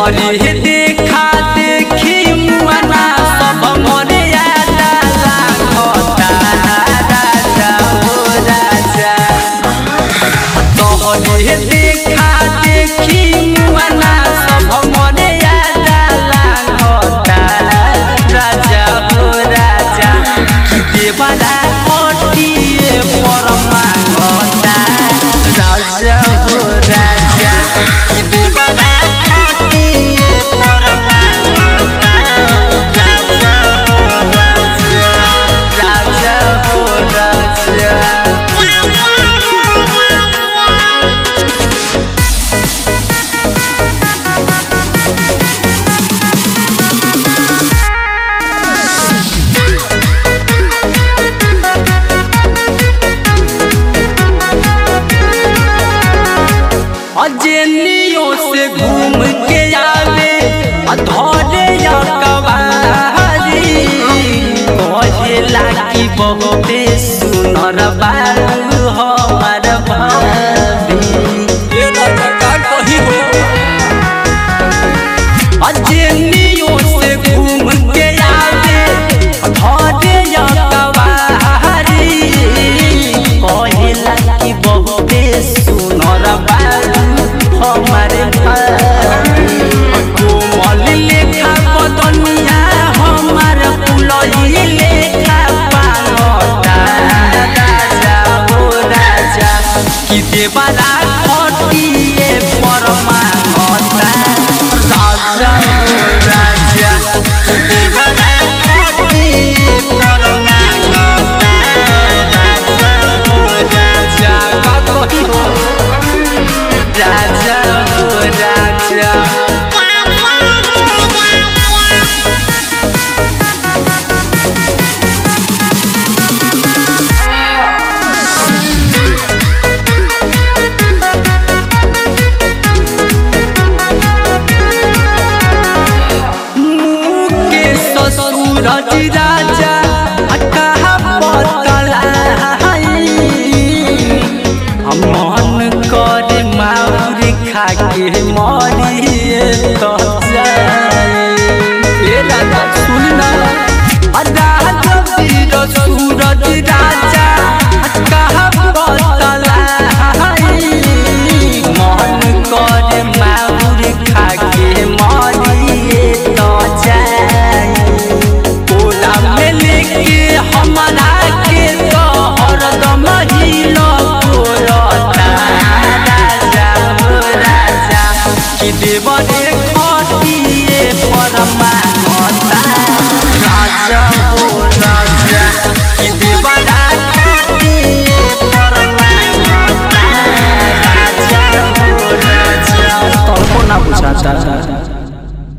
तोहरे देखा देखी मुआना सब मोरे यादा लागता राजा हो राजा तोहरे देखा देखी मुआना सब मोरे यादा लागता राजा हो राजा कि देवरा कोटिए पर मांगता राजा हो राजा कि देवरा कोटिए पर मांगता राजा हो राजा राजा हो राजा अजेनियों से घूम के आवे अधोरे या कवारी कहेला की बहुते सुनर बालू हो